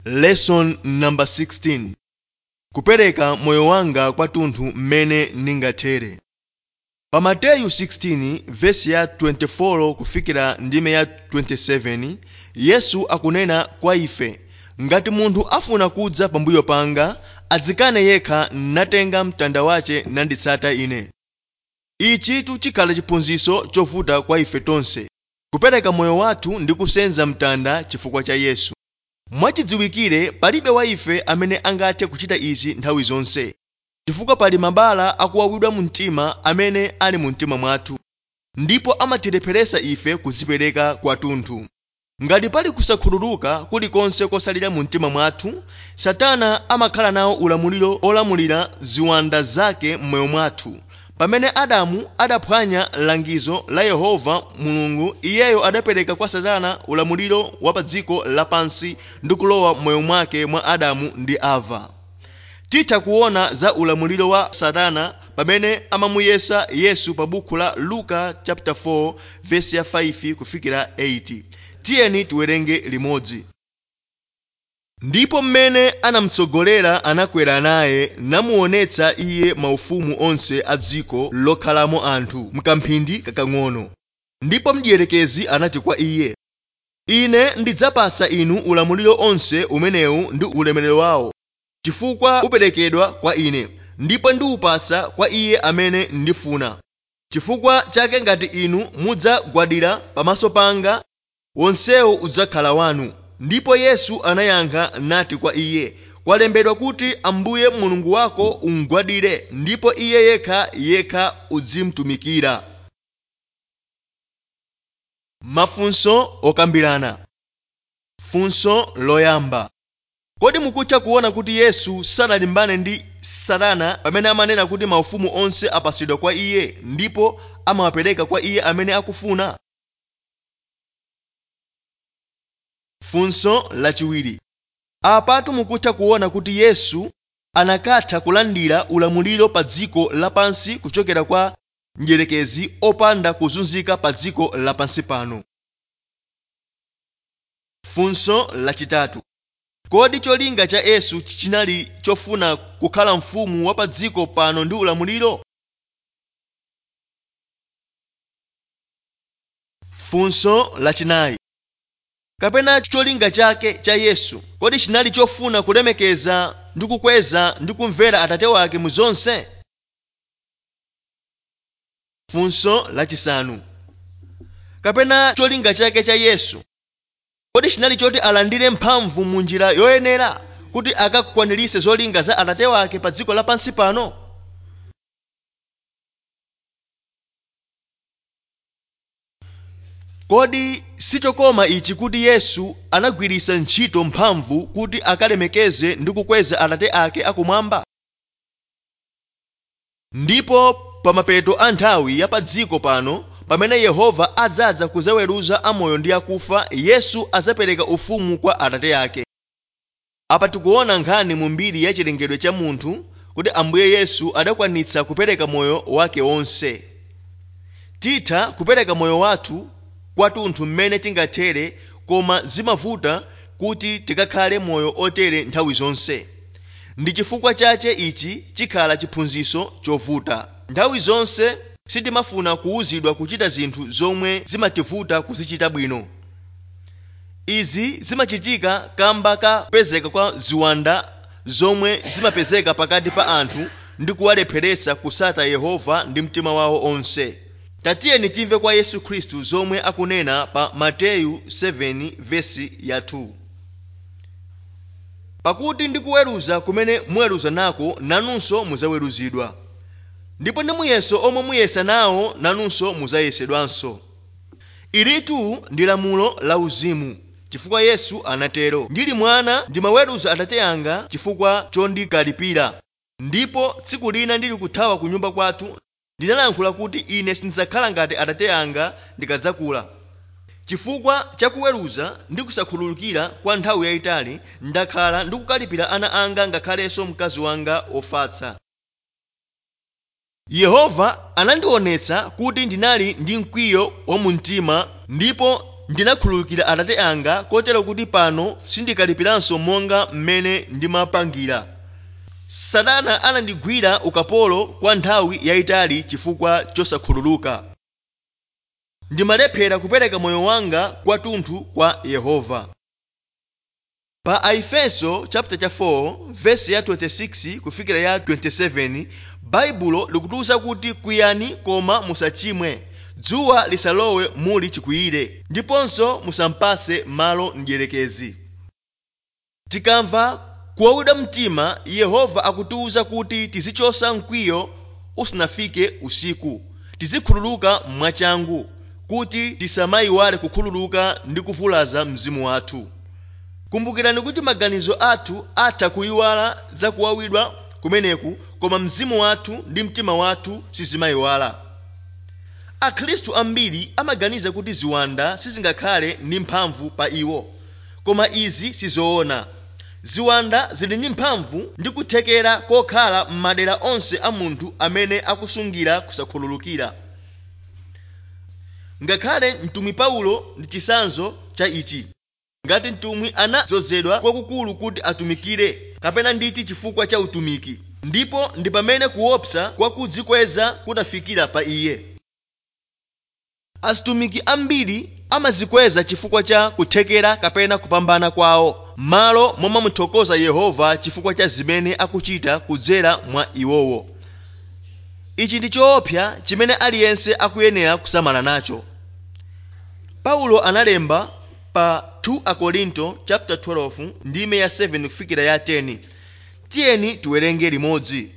lesson number 16 kupereka moyo wanga kwathunthu mmene ndingathere pa mateyu 16 vesi ya 24 kufikira ndime ya 27 yesu akunena kwa ife ngati munthu afuna kudza pambuyo panga adzikane yekha natenga mtanda wace nanditsata ine ichitu chikhala chiphunzitso chovuta kwa ife tonse kupereka moyo wathu ndi kusenza mtanda chifukwa cha yesu mwachidziwikire palibe wa ife amene angathe kuchita izi nthawi zonse chifukwa pali mabala akuwawidwa mu mtima amene ali mu mtima mwathu ndipo amatilepheretsa ife kudzipereka kwathunthu ngati pali kusakhululuka kulikonse kosalira mu mtima mwathu satana amakhala nawo ulamuliro olamulira ziwanda zake m'moyo mwathu pamene adamu adaphwanya langizo la yehova mulungu iyeyo adapereka kwa satana ulamuliro wa pa dziko lapansi ndi kulowa m'moyo mwake mwa adamu ndi ava titha kuona za ulamuliro wa satana pamene amamuyesa yesu pa buku la luka chapter 4 vesi ya 5 kufikira 8 tiyeni tiwerenge limodzi ndipo mmene anamutsogolera anakwera naye namuonetsa iye maufumu onse a dziko lokhalamo anthu mkamphindi kakang'ono ndipo mdierekezi anati kwa iye ine ndidzapasa inu ulamuliro onse umenewu ndi ulemerero wawo chifukwa uperekedwa kwa ine ndipo ndiwupasa kwa iye amene ndifuna chifukwa chake ngati inu mudzagwadira pamaso panga wonsewo udzakhala wanu ndipo yesu anayankha nati kwa iye kwalembedwa kuti ambuye mulungu wako umgwadire ndipo iye yekha yekha uzimtumikira mafunso okambirana funso loyamba kodi mukutha kuona kuti yesu sanalimbane ndi satana pamene amanena kuti maufumu onse apasidwa kwa iye ndipo amawapereka kwa iye amene akufuna funso lachiwiri apatu mukutha kuona kuti yesu anakatha kulandira ulamuliro pa dziko lapansi kuchokera kwa mdierekezi opanda kuzunzika pa dziko lapansi pano funso lachitatu kodi cholinga cha yesu chinali chofuna kukhala mfumu wa pa dziko pano ndi ulamuliro funso lachinayi kapena cholinga chake cha yesu kodi chinali chofuna kulemekeza ndi kukweza ndi kumvera atate wake mu zonse funso lachisanu kapena cholinga chake cha yesu kodi chinali choti alandire mphamvu mu njira yoyenera kuti akakwaniritse zolinga za atate wake pa dziko lapansi pano kodi sichokoma ichi kuti yesu anagwiritsa ntchito mphamvu kuti akalemekeze ndi kukweza atate ake akumwamba ndipo pa mapeto a nthawi ya pa dziko pano pamene yehova adzaza kuzaweruza amoyo ndi akufa yesu azapereka ufumu kwa atate ake apa tikuona nkhani mu mbiri ya chilengedwe cha munthu kuti ambuye yesu adakwanitsa kupereka moyo wake wonse titha kupereka moyo wathu kwathunthu mmene tingathere koma zimavuta kuti tikakhale moyo otere nthawi zonse ndi chifukwa chache ichi chikhala chiphunzitso chovuta nthawi zonse sitimafuna kuwuzidwa kuchita zinthu zomwe zimativuta kuzichita bwino izi zimachitika kamba ka kupezeka kwa ziwanda zomwe zimapezeka pakati pa anthu ndi kuwalepheretsa kusata yehova ndi mtima wawo onse tatiyeni timve kwa yesu khristu zomwe akunena pa mateyu 7 vesi ya 2 pakuti ndikuweruza kumene muweruza nako nanunso muzaweruzidwa ndipo ndi muyeso omwe muyesa nawo nanunso muzayesedwanso ilitu ndi lamulo la uzimu chifukwa yesu anatero ndili mwana ndimaweruza atate anga chifukwa chondikalipira ndipo tsiku lina ndili kuthawa ku nyumba kwathu ndinalankhula kuti ine sindidzakhala ngati atate anga ndikadzakula chifukwa chakuweruza ndi kusakhululukira kwa nthawi yayitali ndakhala ndikukalipira ana anga ngakhalenso mkazi wanga ofatsa yehova anandionetsa kuti ndinali ndi mkwiyo wa mumtima ndipo ndinakhululukira atate anga kotero kuti pano sindikalipiranso monga mmene ndimapangira satana anandigwira ukapolo kwa nthawi yayitali chifukwa chosakhululuka ndimalephera kupereka moyo wanga kwathunthu kwa yehova pa aefeso chapter cha 4 vesi ya 26 kufikira ya 27 baibulo likutiwuza kuti kwiyani koma musachimwe dzuwa lisalowe muli chikwiyire ndiponso musampase malo mdierekezi tikamva kuwawidwa mtima yehova akutiwuza kuti tizichosa mkwiyo usanafike usiku tizikhululuka mwachangu kuti tisamayiwale kukhululuka ndi kuvulaza mzimu wathu kumbukirani kuti maganizo athu atha kuyiwala za kuwawidwa kumeneku koma mzimu wathu ndi mtima wathu sizimayiwala akhristu ambiri amaganiza kuti ziwanda sizingakhale ndi mphamvu pa iwo koma izi sizoona ziwanda zili ndi mphamvu ndi kuthekera kokhala m'madera onse a munthu amene akusungira kusakhululukira ngakhale mtumwi paulo ndi chisanzo cha ichi ngati mtumwi anadzozedwa kwakukulu kuti atumikire kapena nditi chifukwa cha utumiki ndipo ndi pamene kuopsa kwa kudzikweza kunafikira pa iye azitumiki ambiri amazikweza chifukwa cha kuthekera kapena kupambana kwawo malo momamuthokoza yehova chifukwa cha zimene akuchita kudzera mwa iwowo ichi ndi choopsa chimene aliyense akuyenera kusamala nacho paulo analemba pa 2 akorinto chapter 12 ndime ya 7 kufikira ya 10 tiyeni tiwerenge limodzi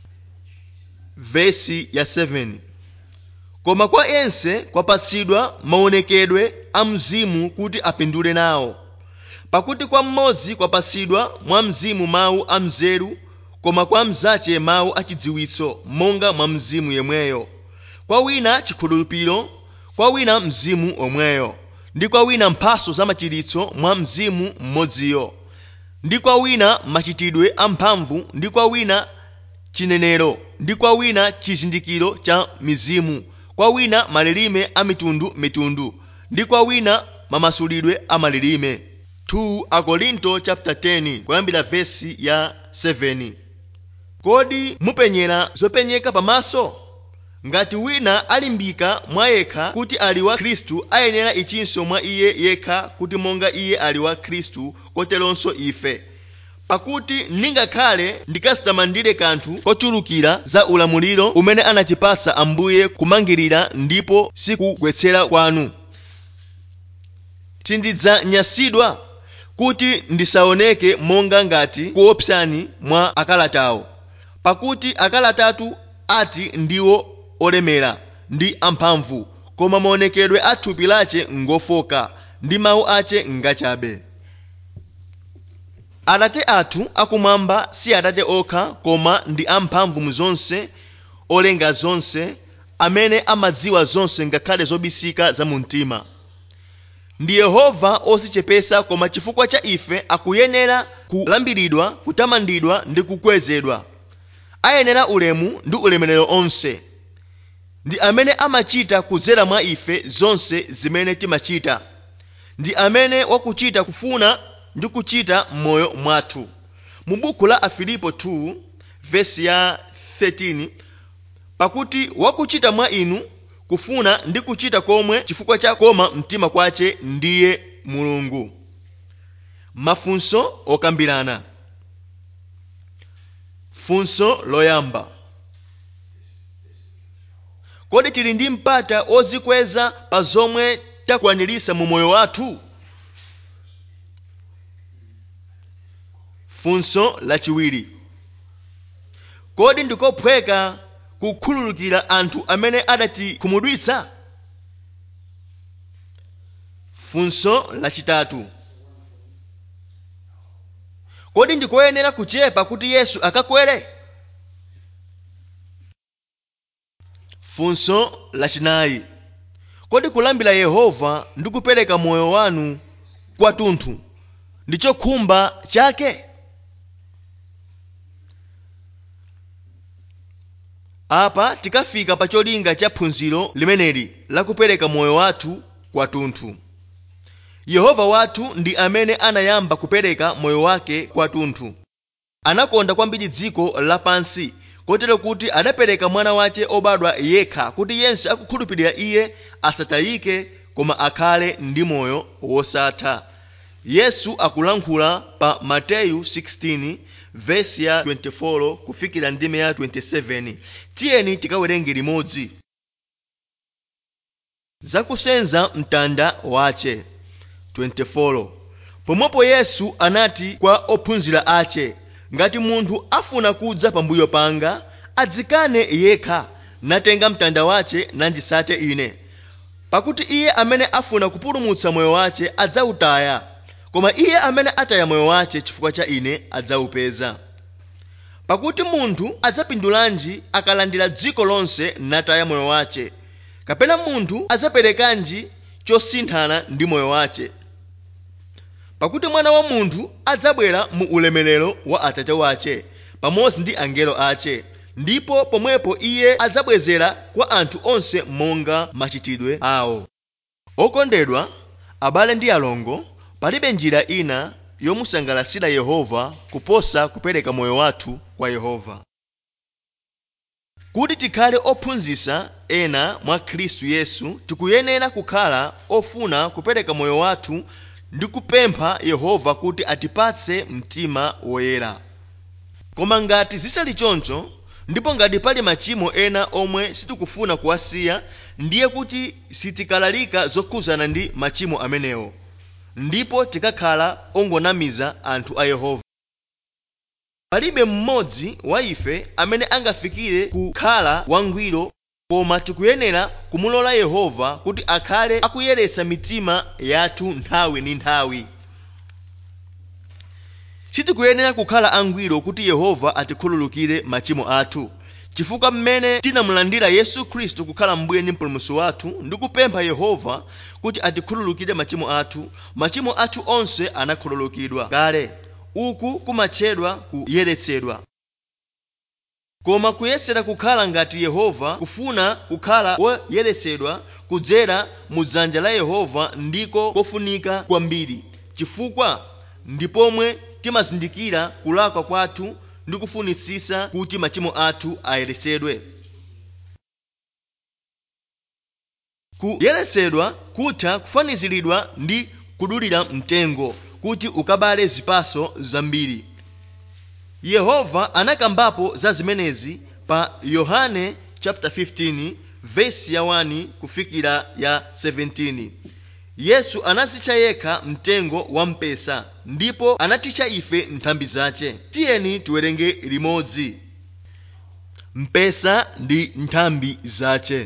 vesi ya 7 koma kwa ense kwapatsidwa maonekedwe a mzimu kuti apindule nawo pakuti kwa mmodzi kwapatsidwa mwa mzimu mawu a mzeru koma kwa mzache mawu achidziwitso monga mwa mzimu yemweyo kwa wina chikhulupiriro kwa wina mzimu omweyo ndi kwa wina mphaso za machiritso mwa mzimu mmodziyo ndi kwa wina machitidwe amphamvu ndi kwa wina chinenero ndi kwa wina chizindikiro cha mizimu kwa wina malilime a mitundumitundu ndi kwa wina mamasulidwe a malilime 2 akorinto chapter 10 kuyambira vesi ya 7 kodi mupenyera zopenyeka pamaso ngati wina alimbika mwa yekha kuti ali wa khristu ayenera ichinso mwa iye yekha kuti monga iye ali wa khristu koteronso ife pakuti ndingakhale ndikasitamandire kanthu kochulukira za ulamuliro umene anatipatsa ambuye kumangirira ndipo sikugwetsera kwanu sindidzanyasidwa kuti ndisaoneke monga ngati kuopsani mwa akalatawo pakuti akalatatu ati ndiwo olemera ndi amphamvu koma maonekedwe a thupi lache ngofoka ndi mawu ache ngachabe atate athu akumwamba si atate okha koma ndi amphamvu mu zonse olenga zonse amene amadziwa zonse ngakhale zobisika za mu mtima ndi yehova ozichepesa koma chifukwa cha ife akuyenera kulambiridwa kutamandidwa ndi kukwezedwa ayenera ulemu ndi ulemerero onse ndi amene amachita kudzera mwa ife zonse zimene timachita ndi amene wakuchita kufuna ndi kuchita m'moyo mwathu mu buku la afilipo 2 vesi ya 13 pakuti wakuchita mwa inu kufuna ndi kuchita komwe chifukwa cha koma mtima kwache ndiye mulungu mafunso okambirana funso loyamba kodi tili ndi mpata ozikweza pa zomwe takwaniritsa mu moyo wathu funso lachiwiri kodi ndikophweka kukhululukira anthu amene adatikhumudwitsa funso lachitatu kodi ndikoyenera kuchepa kuti yesu akakwere funso lachinayi kodi kulambira yehova ndi kupereka moyo wanu kwathunthu ndi chokhumba chake apa tikafika pa cholinga cha phunziro limeneli la kupereka moyo wathu kwathunthu yehova wathu ndi amene anayamba kupereka moyo wake kwathunthu anakonda kwambiri dziko lapansi kotero kuti adapereka mwana wace obadwa yekha kuti yense akukhulupirira iye asatayike koma akhale ndi moyo wosatha yesu akulankhula pa mateyu 16 vesi ya 24 kufikira ndime ya 27 tiyeni tikawerenge limodzi zakusenza mtanda wace 24 pomwepo yesu anati kwa ophunzira ace ngati munthu afuna kudza pambuyo panga adzikane yekha natenga mtanda wace nandisate ine pakuti iye amene afuna kupulumutsa moyo wace adzawutaya koma iye amene ataya moyo wace chifukwa cha ine adzawupeza pakuti munthu adzapindulanji akalandira dziko lonse nataya moyo wace kapena munthu adzaperekanji chosinthana ndi moyo wace pakuti mwana wa munthu adzabwera mu ulemerero wa atate wace pamodzi ndi angelo ace ndipo pomwepo iye adzabwezera kwa anthu onse monga machitidwe awo okondedwa abale ndi alongo palibe njira ina yomusangalasira yehova kuposa kupereka moyo wathu kwa yehova kuti tikhale ophunzitsa ena mwa khristu yesu tikuyenera kukhala ofuna kupereka moyo wathu ndi kupempha yehova kuti atipatse mtima woyera koma ngati zisali choncho ndipo ngati pali machimo ena omwe sitikufuna kuwasiya ndiye kuti sitikalalika zokhuzana ndi machimo amenewo ndipo tikakhala ongonamiza anthu a yehova palibe mmodzi wa ife amene angafikire kukhala wangwiro koma tikuyenera kumulola yehova kuti akhale akuyeretsa mitima yathu nthawi ndi nthawi sitikuyenera kukhala angwiro kuti yehova atikhululukire machimo athu chifukwa mmene tinamulandira yesu khristu kukhala mbuye ndi mpulumutsi wathu ndi kupempha yehova kuti atikhululukire machimo athu machimo athu onse anakhululukidwa kale uku kumatchedwa kuyeretsedwa koma kuyesera kukhala ngati yehova kufuna kukhala woyeretsedwa kudzera mu dzanja la yehova ndiko kofunika kwambiri chifukwa ndipomwe timazindikira kulakwa kwathu ndi kufunitsitsa kuti machimo athu ayeretsedwe kuyeretsedwa kutha kufaniziridwa ndi kudulira mtengo kuti ukabale zipaso zambiri yehova anakambapo za zimenezi pa yohane chapter 15 vesi ya 1 kufikira ya 17 yesu anazitcha yekha mtengo wampesa ndipo anatitcha ife nthambi zace tiyeni tiwerenge limodzi mpesa ndi nthambi zace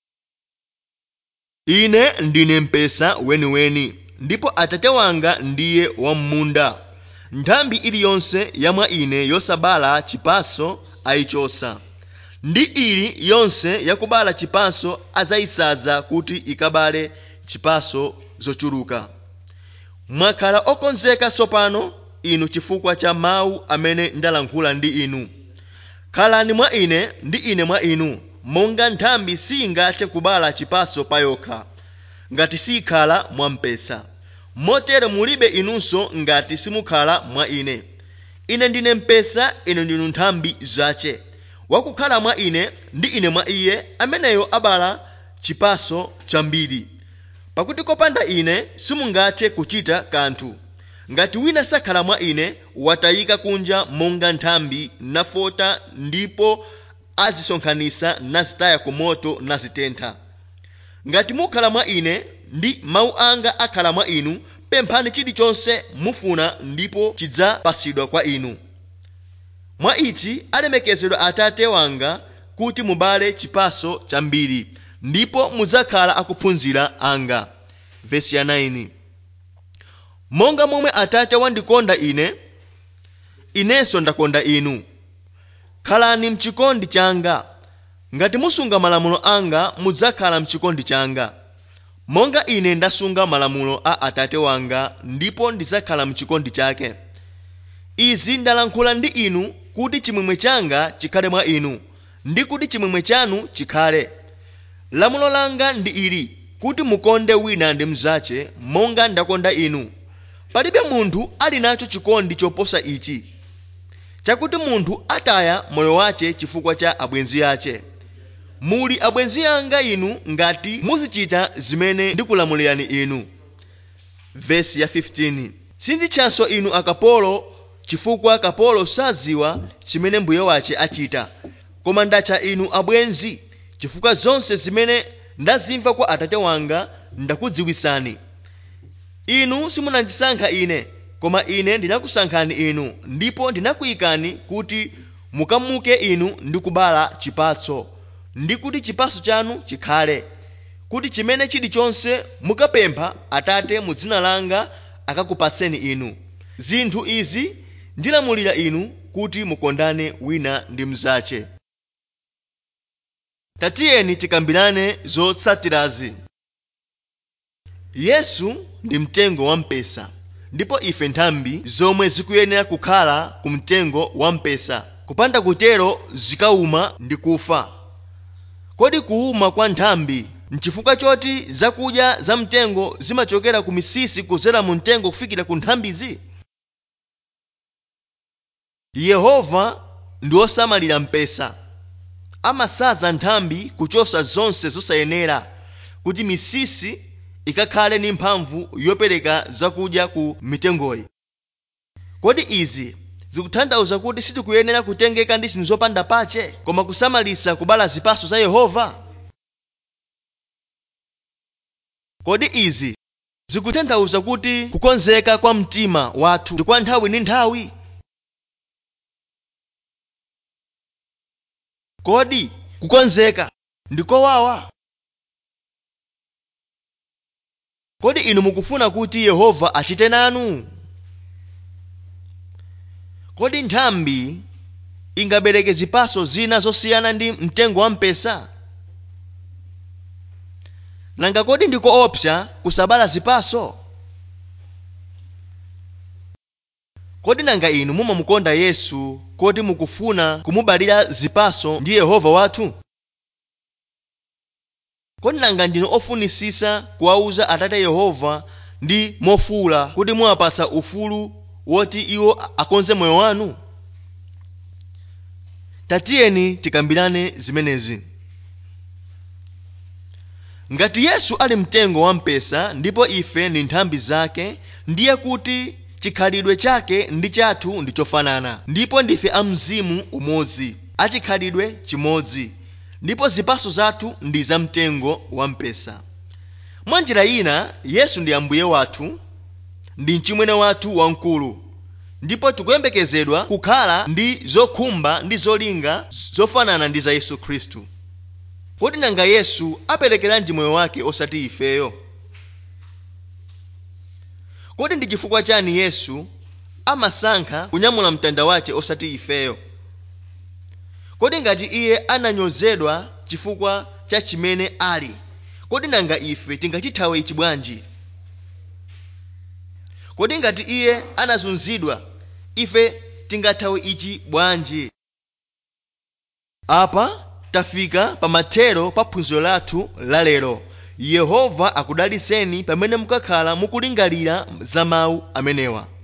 ine ndine mpesa weniweni ndipo atate wanga ndiye wam'munda nthambi iliyonse yamwa ine yosabala chipaso ayichosa ndi ili yonse yakubala chipaso azayisadza kuti ikabale chipaso zochuluka mwakhala okonzeka tsopano inu chifukwa cha mawu amene ndalankhula ndi inu khalani mwa ine ndi ine mwa inu monga nthambi singathe kubala chipaso payokha ngati sikhala mwa mpesa motero mulibe inunso ngati simukhala mwa ine ine ndine mpesa inu ndinu nthambi zace wakukhala mwa ine ndi ine mwa iye ameneyo abala chipaso chambiri pakuti kopanda ine simungathe kuchita kanthu ngati wina sakhala mwa ine watayika kunja monga nthambi nafota ndipo azisonkhanitsa nazitaya ku moto nazitentha ngati mukhala mwa ine ndi mawu anga akhala mwa inu pemphani chilichonse mufuna ndipo chidzapasidwa kwa inu mwa ichi alemekezedwa atate wanga kuti mubale chipaso chambiri ndipo mudzakhala akuphunzira anga vesi ya 9 monga momwe atate wandikonda ine inenso ndakonda inu khalani mchikondi changa ngati musunga malamulo anga mudzakhala mchikondi changa monga ine ndasunga malamulo a atate wanga ndipo ndidzakhala mchikondi chake izi ndalankhula ndi inu kuti chimwemwe changa chikhale mwa inu ndi kuti chimwemwe chanu chikhale lamulo langa ndi ili kuti mukonde wina ndi mnzache monga ndakonda inu palibe munthu ali nacho chikondi choposa ichi chakuti munthu ataya moyo wache chifukwa cha abwenzi ache muli abwenzi anga inu ngati muzichita zimene ndikulamulirani inu vesi ya 15 sinditchanso inu akapolo chifukwa kapolo saziwa chimene mbuye wache achita koma ndatcha inu abwenzi chifukwa zonse zimene ndazimva kwa atate wanga ndakudziwisani inu simunandisankha ine koma ine ndinakusankhani inu ndipo ndinakuyikani kuti mukamuke inu ndi kubala chipatso ndi kuti chipatso chanu chikhale kuti chimene chilichonse mukapempha atate mu dzina langa akakupatseni inu zinthu izi ndilamulira inu kuti mukondane wina ndi mnzache tatiyeni tikambirane zotsatirazi yesu ndi mtengo wampesa ndipo ife nthambi zomwe zikuyenera kukhala ku mtengo wampesa kupanda kutero zikawuma ndi kufa kodi kuwuma kwa nthambi nchifukwa choti zakudya za mtengo zimachokera ku misisi kudzera mu mtengo kufikira ku nthambizi yehova ndi wosamalira mpesa amasaza nthambi kuchosa zonse zosayenera kuti misisi ikakhale ndi mphamvu yopereka zakudya ku mitengoyi kodi izi zikutanthauza kuti sitikuyenera kutengeka ndi zinthu zopanda pache koma kusamalisa kubala zipatso za yehova kodi izi zikutanthauza kuti kukonzeka kwa mtima wathu ndi kwa nthawi ndi nthawi kodi kukonzeka ndikowawa kodi inu mukufuna kuti yehova achite nanu kodi nthambi ingabereke zipatso zina zosiyana ndi mtengo wampesa nanga kodi ndikoopsa kusabala zipatso kodi nanga inu mumamukonda yesu koti mukufuna kumubalira zipatso ndi yehova wathu kodi nanga ndinu ofunisisa kuwauza atate yehova ndi mofuwula kuti muwapatsa ufulu woti iwo akonze moyo wanu tatiyeni tikambirane zimenezi ngati yesu ali mtengo wampesa ndipo ife ndi nthambi zake ndiye kuti chikhalidwe chake ndi chathu ndi chofanana ndipo ndife a mzimu umodzi achikhalidwe chimodzi ndipo zipatso zathu ndi za mtengo wampesa mwa njira ina yesu ndi ambuye wathu ndi mchimwene wathu wamkulu ndipo tikuyembekezedwa kukhala ndi zokhumba ndi zolinga zofanana ndi za yesu khristu kodi nanga yesu aperekeranji moyo wake osati ifeyo kodi ndi chifukwa chani yesu amasankha kunyamula mtanda wace osati ifeyo kodi ngati iye ananyozedwa chifukwa cha chimene ali kodi nanga ife tingachithawe ichi bwanji kodi ngati iye anazunzidwa ife tingathawe ichi bwanji apa tafika pa mathero pa phunziro lathu lalero yehova akudaliseni pamene mukakhala mukulingalira za mawu amenewa